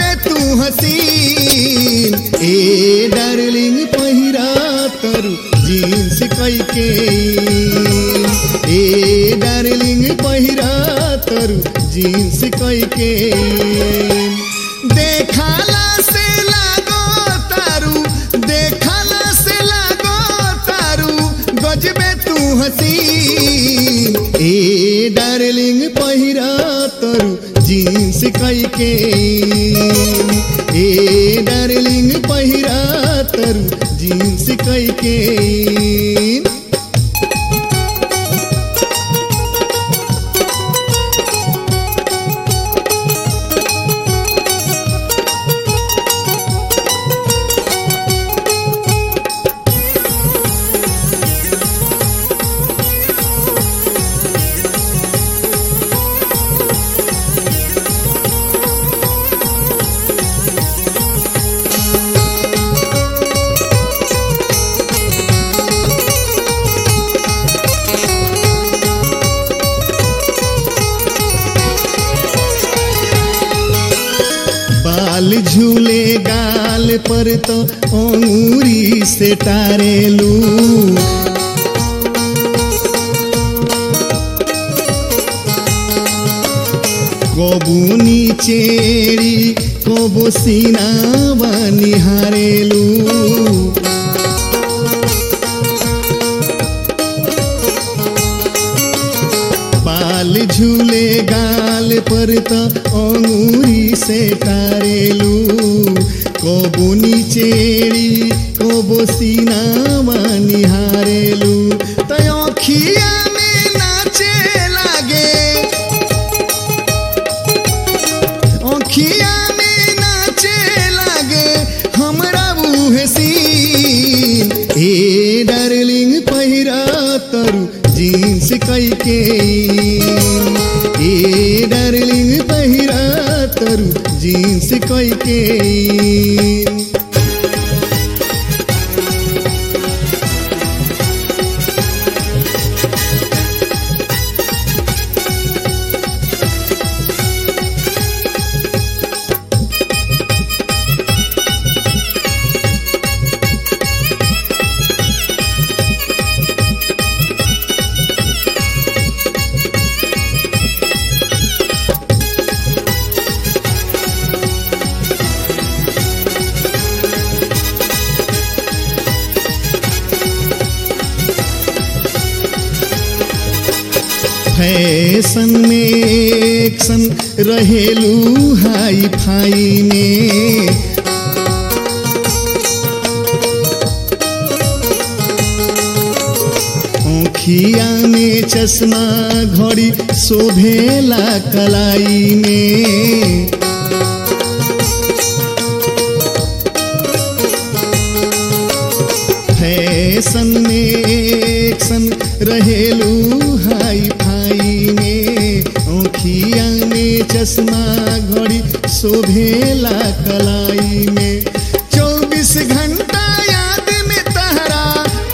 गजबे तू हसीन ए डार्लिंग पहिरा तरु जीन्स कई के ए डार्लिंग पहिरा तरु जीन्स कई के देखाला से लागो तारू देखाला से लागो तारू गजबे तू हसीन ए डार्लिंग पहिरा तरु जीन्स कई के ए डार्लिंग पहिरा तरु जीन्स कई के बाल झूले गाल पर तो अंगूरी से टारेलू कबू नीचेड़ी कबू सीनावा निहारेलू बाल झूले गाल पर तो अंगूरी से टारेलू कबो नीचेड़ी कबो सीनावा निहारेलू तो अखिया में नाचे लागे अखिया में नाचे लागे हमरा बुहे सीन ए डार्लिंग पहिरा तरु जीन्स कई के ए डार्लिंग पहिरा तरु जीन्स कई के फैशन में एक्शन रहेलू हाई फाई में आँखिया में चश्मा घड़ी शोभेला कलाई में फैशन में एक्शन रहेलू हाई फाई में आँखिया में चश्मा घड़ी शोभेला कलाई में चौबीस घंटा याद में तहरा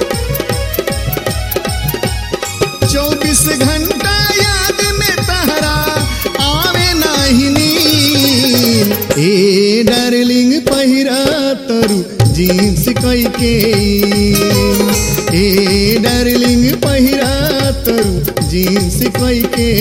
चौबीस घंटा याद में तहरा आवे नाही नींद ए डार्लिंग पहिरा तरु जीन्स कई के ए डार्लिंग पहिरा तरु जीन्स कई के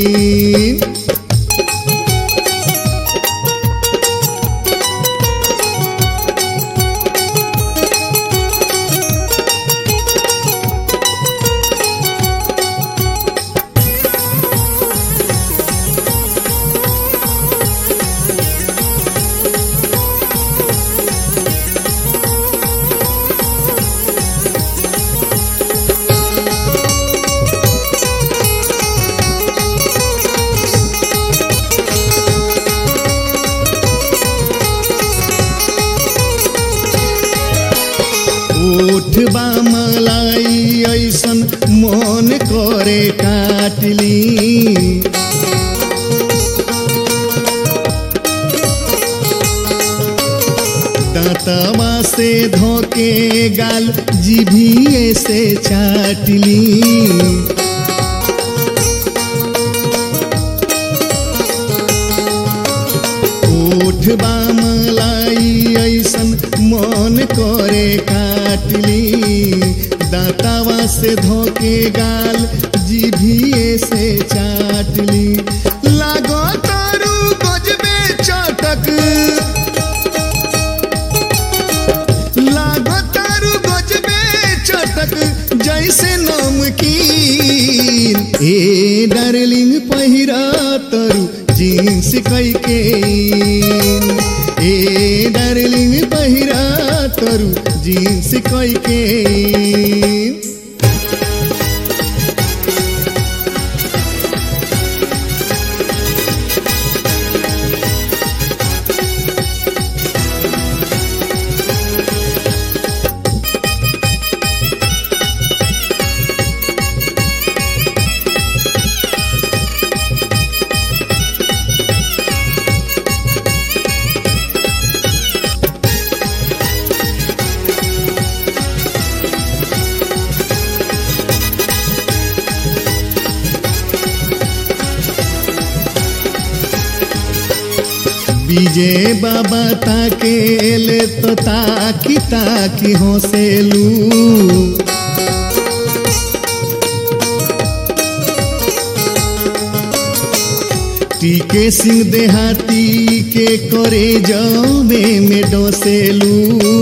ओठ बा मलाई ऐसन मन करे काटली दांतवा से धोके गाल जीभिए से चाटली ओठ बा मलाई ऐसन मन करे काटली दातावा से धोके गाल जीभिए से चाटली लागो तारू गजबे चटक लागो तारू गजबे चटक जैसे नमकीन ए डार्लिंग पहिरा तरु जीन्स कैके ए डार्लिंग पहिरा तरु जीन्स कैके विजय बाबा ताकेल तो ताकी ताकी हंसेलू टीके सिंह देहाती के करे जावे में डोसेलू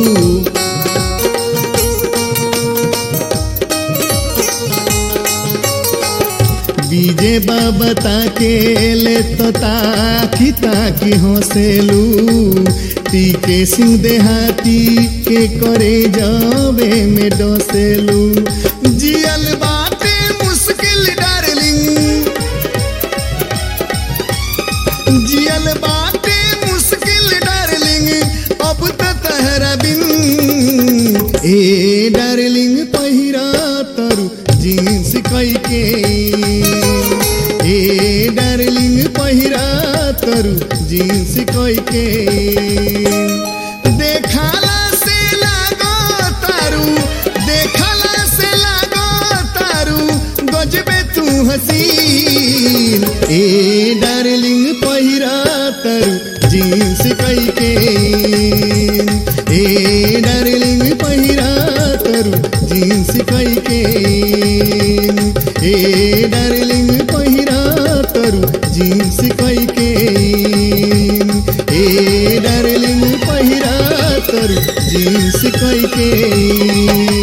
विजय बाबा ताकेल तो ताकी ताकी हंसेलू टीके सिंह देहाती के करे जावे में डोसेलू जियल बाटे मुश्किल डार्लिंग जियल बाटे मुश्किल डार्लिंग अब तो तहरा बिन ए डार्लिंग पहिरा तरु जीन्स कैके ए डार्लिंग पहिरा तरु जीन्स कैके देखाला से लागो तारू देखाला से लागो तारू गजबे तू हसीन ए डार्लिंग पहिरा तरु जीन्स कैके ए डार्लिंग पहिरा तरु जीन्स कैके ए डार्लिंग पहिरा तरु जीन्स कैके ए डार्लिंग पहिरा तरु जीन्स कैके